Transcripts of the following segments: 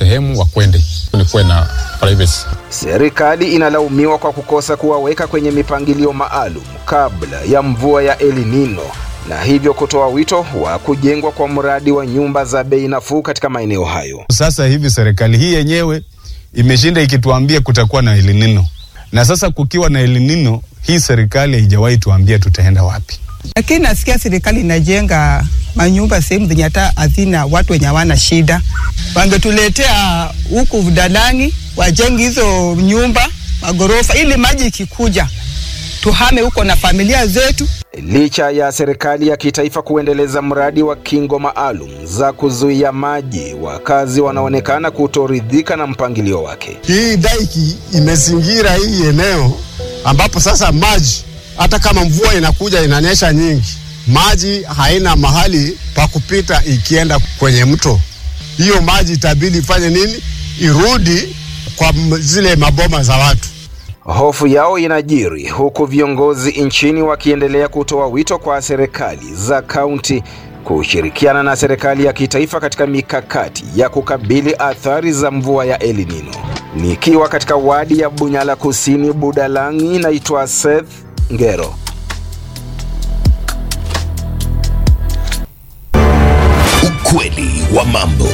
sehemu wakwende, kulikuwe na privacy. Serikali inalaumiwa kwa kukosa kuwaweka kwenye mipangilio maalum kabla ya mvua ya El Nino na hivyo kutoa wito wa kujengwa kwa mradi wa nyumba za bei nafuu katika maeneo hayo. Sasa hivi serikali hii yenyewe imeshinda ikituambia kutakuwa na El Nino, na sasa kukiwa na El Nino, hii serikali haijawahi tuambia tutaenda wapi. Lakini nasikia serikali inajenga manyumba sehemu zenye hata hazina watu wenye hawana shida. Wangetuletea huku Budalangi wajenge hizo nyumba magorofa, ili maji ikikuja tuhame huko na familia zetu. Licha ya serikali ya kitaifa kuendeleza mradi wa kingo maalum za kuzuia maji, wakazi wanaonekana kutoridhika na mpangilio wake. Hii daiki imezingira hii eneo ambapo sasa maji hata kama mvua inakuja inanyesha nyingi, maji haina mahali pa kupita ikienda kwenye mto. Hiyo maji itabidi ifanye nini? Irudi kwa zile maboma za watu. Hofu yao inajiri huku viongozi nchini wakiendelea kutoa wito kwa serikali za kaunti kushirikiana na serikali ya kitaifa katika mikakati ya kukabili athari za mvua ya El Nino. Nikiwa katika wadi ya Bunyala Kusini, Budalangi, naitwa Seth Ngero. Ukweli wa mambo.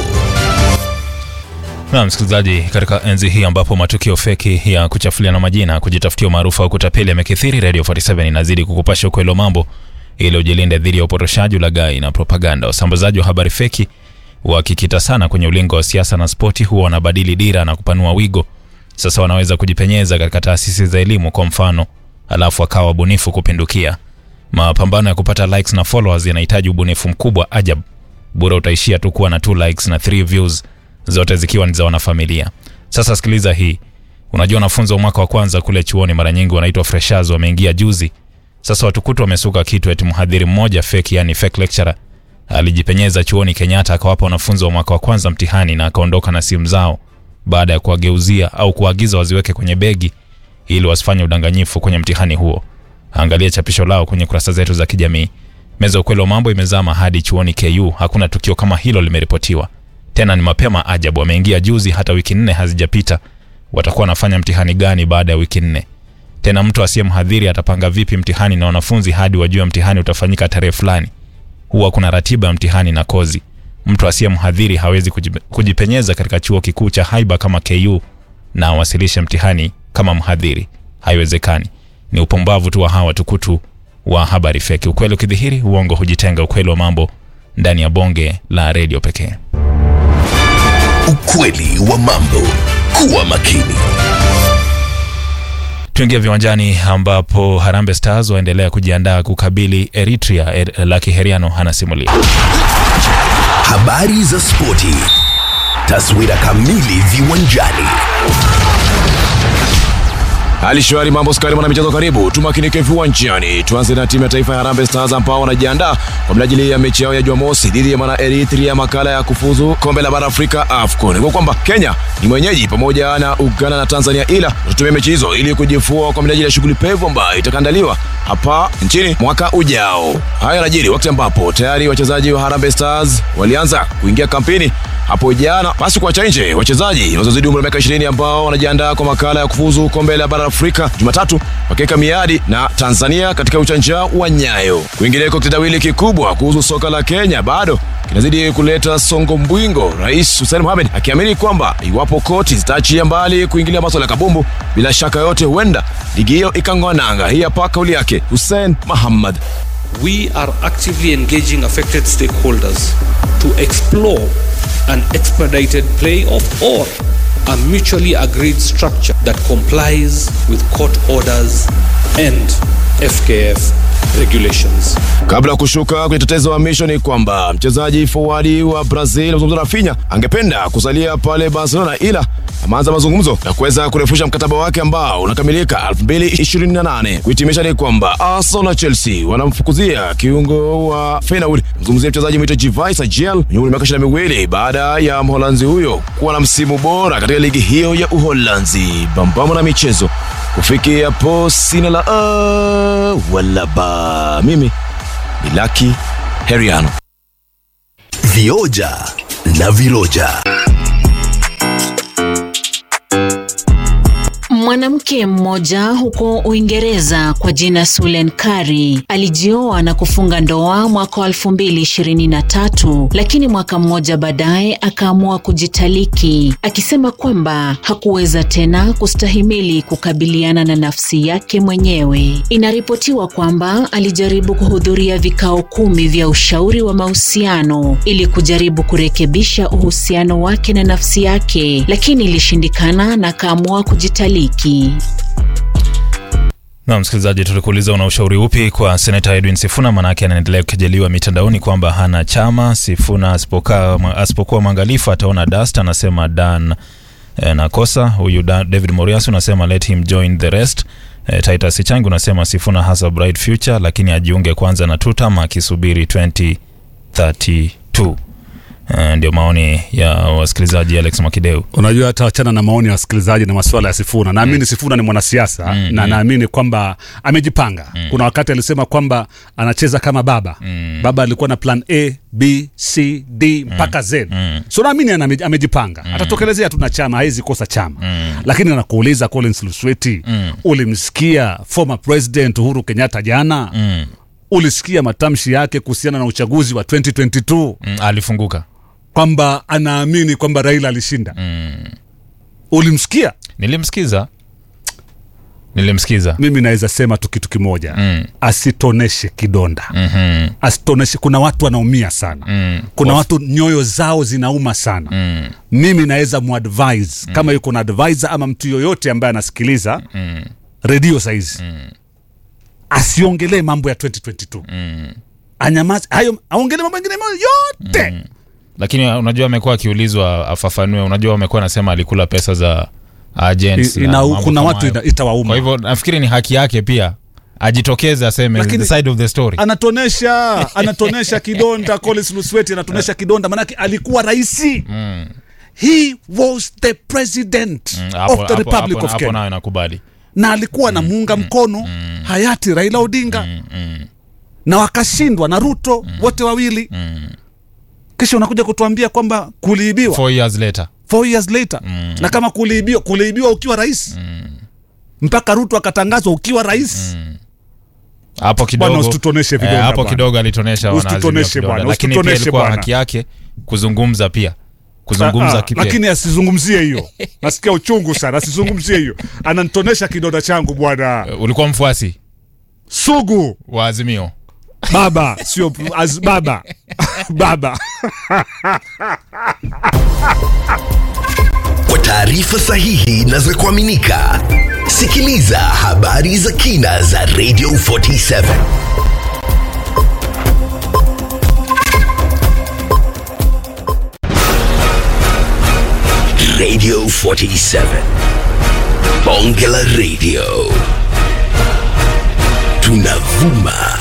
Na msikilizaji, katika enzi hii ambapo matukio feki ya kuchafuliana majina, kujitafutia umaarufu au kutapeli yamekithiri, Radio 47 inazidi kukupasha ukweli wa mambo ili ujilinde dhidi ya upotoshaji, ulaghai na propaganda. Wasambazaji wa habari feki wakikita sana kwenye ulingo wa siasa na spoti, huwa wanabadili dira na kupanua wigo. Sasa wanaweza kujipenyeza katika taasisi za elimu kwa mfano, alafu akawa wabunifu kupindukia. Mapambano ya kupata likes na followers yanahitaji ubunifu mkubwa ajabu. Bora utaishia tu kuwa na 2 likes na 3 views zote zikiwa ni za wanafamilia. Sasa sikiliza hii. Unajua wanafunzi wa mwaka wa kwanza kule chuoni mara nyingi wanaitwa freshers, wameingia juzi. Sasa watukutu wamesuka kitu eti mhadhiri mmoja fake, yani fake lecturer alijipenyeza chuoni Kenyatta akawapa wanafunzi wa mwaka wa kwanza mtihani na akaondoka na simu zao baada ya kuwageuzia au kuagiza waziweke kwenye begi ili wasifanye udanganyifu kwenye mtihani huo. Angalia chapisho lao kwenye kurasa zetu za kijamii. Meza ya ukweli wa mambo imezama hadi chuoni KU. Hakuna tukio kama hilo limeripotiwa tena ni mapema ajabu. Wameingia juzi, hata wiki nne hazijapita. Watakuwa wanafanya mtihani gani baada ya wiki nne? Tena mtu asiye mhadhiri atapanga vipi mtihani na wanafunzi hadi wajue mtihani utafanyika tarehe fulani? Huwa kuna ratiba ya mtihani na kozi. Mtu asiye mhadhiri hawezi kujipenyeza katika chuo kikuu cha haiba kama KU na awasilishe mtihani kama mhadhiri. Haiwezekani. Ni upumbavu tu wa hawa tukutu wa habari feki. Ukweli ukidhihiri, uongo hujitenga. Ukweli wa mambo ndani ya bonge la redio pekee. Ukweli wa mambo. Kuwa makini. Tuingia viwanjani ambapo Harambee Stars waendelea kujiandaa kukabili Eritrea. Er, Laki Heriano anasimulia Habari za spoti. Taswira kamili viwanjani. Hali shwari, mambo skari, mwana michezo, karibu tumakinike viwanjani. Tuanze na timu ya taifa ya Harambee Stars ambao wanajiandaa kwa minajili ya mechi yao ya Jumamosi dhidi ya mwana Eritrea, makala ya kufuzu kombe la bara Afrika AFCON. Kwa kwamba Kenya ni mwenyeji pamoja na Uganda na Tanzania, ila tutumia mechi hizo ili kujifua kwa minajili ya shughuli pevu ambayo itakaandaliwa hapa nchini mwaka ujao. Haya yanajiri wakati ambapo tayari wachezaji wa Harambee Stars walianza kuingia kampeni hapo jana, basi kuacha nje wachezaji wazozidi umri wa miaka 20 ambao wanajiandaa kwa makala ya kufuzu kombe la bara Afrika Jumatatu wakiweka miadi na Tanzania katika uchanja wa Nyayo. Kwingineko, kitendawili kikubwa kuhusu soka la Kenya bado kinazidi kuleta songo mbwingo, Rais Hussein Mohamed akiamini kwamba iwapo koti zitaachia mbali kuingilia maswala ya kabumbu, bila shaka yote huenda ligi hiyo ikang'oa nanga. Hii hapa kauli yake Hussein Mohamed. We are actively engaging affected stakeholders to explore an expedited playoff or a mutually agreed structure that complies with court orders and FKF regulations. Kabla ya kushuka kwenye tetezo wa misho ni kwamba mchezaji forward wa Brazil mzungumzo Rafinha angependa kusalia pale Barcelona, ila ameanza mazungumzo ya kuweza kurefusha mkataba wake ambao unakamilika 2028. Kuhitimisha ni kwamba Arsenal na Chelsea wanamfukuzia kiungo wa Feyenoord, mzungumzia mchezaji mwito Jivai Sajiel mwenye umri wa miaka 22 baada ya Mholanzi huyo kuwa na msimu bora katika ligi hiyo ya Uholanzi. Bambamo na michezo kufikia hapo, sina la uh, wala ba. Mimi ni Lucky Heriano. Vioja na viroja. Mwanamke mmoja huko Uingereza kwa jina Sulen Kari alijioa na kufunga ndoa mwaka wa 2023 lakini mwaka mmoja baadaye akaamua kujitaliki akisema kwamba hakuweza tena kustahimili kukabiliana na nafsi yake mwenyewe. Inaripotiwa kwamba alijaribu kuhudhuria vikao kumi vya ushauri wa mahusiano ili kujaribu kurekebisha uhusiano wake na nafsi yake, lakini ilishindikana na akaamua kujitaliki. Na msikilizaji, tulikuuliza una ushauri upi kwa seneta Edwin Sifuna? Manake anaendelea kukejeliwa mitandaoni kwamba hana chama. Sifuna asipokaa asipokuwa mwangalifu ataona dust, anasema Dan eh, nakosa huyu Da- David Morias unasema let him join the rest. Eh, Titus Changi unasema Sifuna has a bright future, lakini ajiunge kwanza na tutam akisubiri 2032. Eh, ndio maoni ya wasikilizaji Alex Makideu. unajua hata wachana na maoni ya wasikilizaji na masuala ya Sifuna. Naamini Sifuna ni mwanasiasa Mm, na mm. naamini kwamba amejipanga. Kuna wakati alisema kwamba anacheza kama baba. Baba alikuwa na plan A, B, C, D mpaka Z. So naamini ana- amejipanga. Atatokelezea tu na chama, haizi kosa chama. Lakini nakuuliza Collins Lusweti, ulimsikia former president Uhuru Kenyatta jana? Ulisikia matamshi yake kuhusiana na uchaguzi wa 2022 Mm, alifunguka. kwamba anaamini kwamba Raila alishinda. Ulimsikia? Nilimsikiza, nilimsikiza. Mimi naweza sema tu kitu kimoja Mm. asitoneshe kidonda Mhm. asitoneshe. Kuna watu wanaumia sana Mm. kuna Waf- watu nyoyo zao zinauma sana Mm. mimi naweza muadvise kama yuko na advisor ama mtu yoyote ambaye anasikiliza Mm. redio saizi asiongelee mambo ya 2022 Mm. anyamaze hayo aongelee mambo mengine yote Lakini unajua amekuwa akiulizwa afafanue. Unajua amekuwa anasema alikula pesa za agents I- na ina- mambo kuna kama watu hayo. ita- itawauma. Kwa hivyo nafikiri ni haki yake pia ajitokeze aseme Lakini- the side of the story. anatonesha anatonesha kidonda Collins Lusweti anatonesha kidonda manake alikuwa raisi Mm. he was the president Mm, hapo- of the hapo- republic hapo- of hapo Kenya nayo nakubali. na alikuwa na muunga mkono hayati Raila Odinga na wakashindwa na Ruto wote wawili kisha unakuja kutuambia kwamba kuliibiwa Four years later. four years later na kama kuliibiwa kuliibiwa ukiwa rais mpaka Ruto akatangazwa ukiwa rais Hapo kidogo Bwana, usitutoneshe vidonda eh, hapo bwana. kidogo alitonesha wanaazimio Usitutoneshe vidonda. bwana, lakini pia usitutoneshe ilikuwa bwana. haki yake kuzungumza pia Ah, kuzungumza ah, kipya. lakini asizungumzie hiyo nasikia uchungu sana asizungumzie hiyo ananitonesha kidonda changu bwana ulikuwa mfuasi sugu wa Azimio baba sio az, baba baba Kwa taarifa sahihi na za kuaminika, sikiliza habari za kina za Radio 47 Radio 47 Bonge la Radio tunavuma